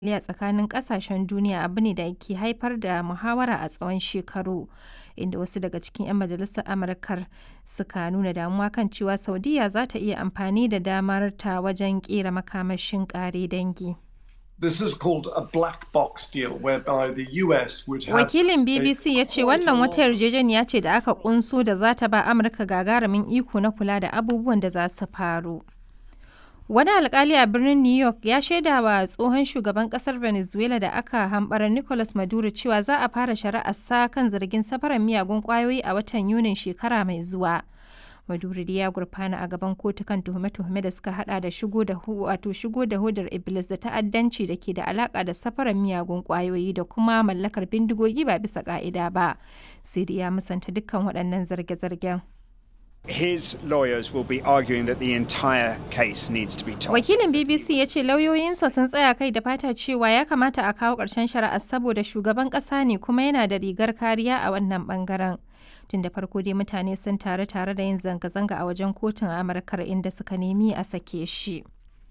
a tsakanin ƙasashen duniya abu ne da ke haifar da muhawara a tsawon shekaru, inda wasu daga cikin 'yan majalisar Amurkar suka nuna damuwa kan cewa Saudiyya za ta iya amfani da damarta wajen ƙera makamashin ƙare dangi. This is called a black box deal whereby the US would have Wakilin a BBC ya ce quite a wannan lot wata yarjejeniya ce da aka kunso da za ta ba Amurka gagarumin iko na kula da abubuwan da za su faru. Wani alkali a birnin New York ya shaida wa tsohon shugaban kasar Venezuela da aka hambara Nicolas Maduro cewa za a fara shari'ar sa kan zargin safarar miyagun kwayoyi a watan Yunin shekara mai zuwa. Maduro dai ya gurfana a gaban kotu kan tuhume-tuhume da suka hada da shigo da hu wato shigo da hudar Iblis da ta'addanci da ke da alaka da safarar miyagun kwayoyi da kuma mallakar bindigogi ba bisa ka'ida ba. Sai dai ya musanta dukkan waɗannan zarge-zargen. His lawyers will be arguing that the entire case needs to be tossed. Wakilin BBC ya ce lauyoyinsa sun tsaya kai da fata cewa ya kamata a kawo ƙarshen shari'ar saboda shugaban ƙasa ne kuma yana da rigar kariya a wannan ɓangaren. Tun da farko dai mutane sun taru tare da yin zanga-zanga a wajen kotun Amurkar inda suka nemi a sake shi.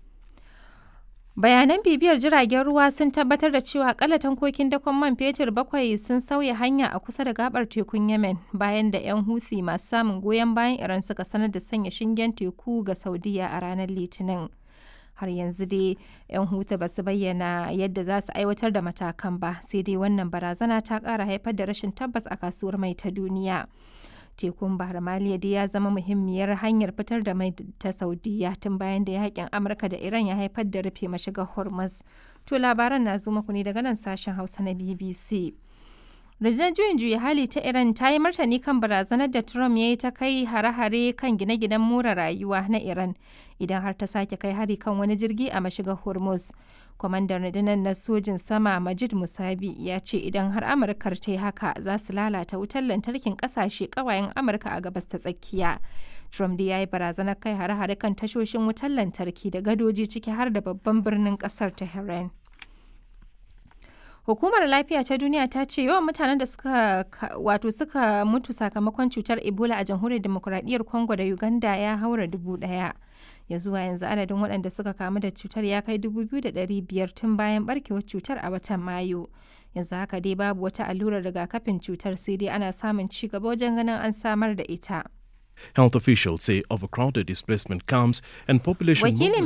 Bayanan bibiyar jiragen ruwa sun tabbatar da cewa akalla tankokin dakon man fetur bakwai sun sauya hanya a kusa da gabar tekun Yemen bayan da 'yan Houthi masu samun goyon bayan Iran suka sanar da sanya shingen teku ga Saudiya a ranar Litinin. Har yanzu dai 'yan Houthi ba su bayyana yadda za su aiwatar da matakan ba, sai dai wannan barazana ta ƙara haifar da rashin tabbas a kasuwar mai ta duniya. tekun bahar maliya dai ya zama muhimmiyar hanyar fitar da mai ta saudiya tun bayan da yakin amurka da iran ya haifar da rufe mashigar hormuz to labaran na zo muku ne daga nan sashen hausa na bbc rundunar juyin juya hali ta iran ta yi martani kan barazanar da trump ya yi ta kai hare-hare kan gine-ginen more rayuwa na iran idan har ta sake kai hari kan wani jirgi a mashigar hormuz kwamandan rundunar na sojin sama majid musabi ya ce idan har amurkar ta yi haka za su lalata wutar lantarkin kasashe kawayen amurka a gabas ta tsakiya trump da ya yi barazanar kai hare-hare kan tashoshin wutar lantarki da gadoji ciki har da babban birnin kasar tehran Hukumar Lafiya ta Duniya ta ce yawan mutanen da suka wato suka mutu sakamakon cutar Ebola a Jamhuriyar Demokuraɗiyyar Congo da Uganda ya haura dubu ɗaya. Ya zuwa yanzu adadin waɗanda suka kamu da cutar ya kai dubu biyu da ɗari biyar tun bayan barkewar cutar a watan Mayu. Yanzu haka dai babu wata allurar rigakafin cutar sai dai ana samun ci gaba wajen ganin an samar da ita. Health officials say overcrowded displacement camps and population Wakilin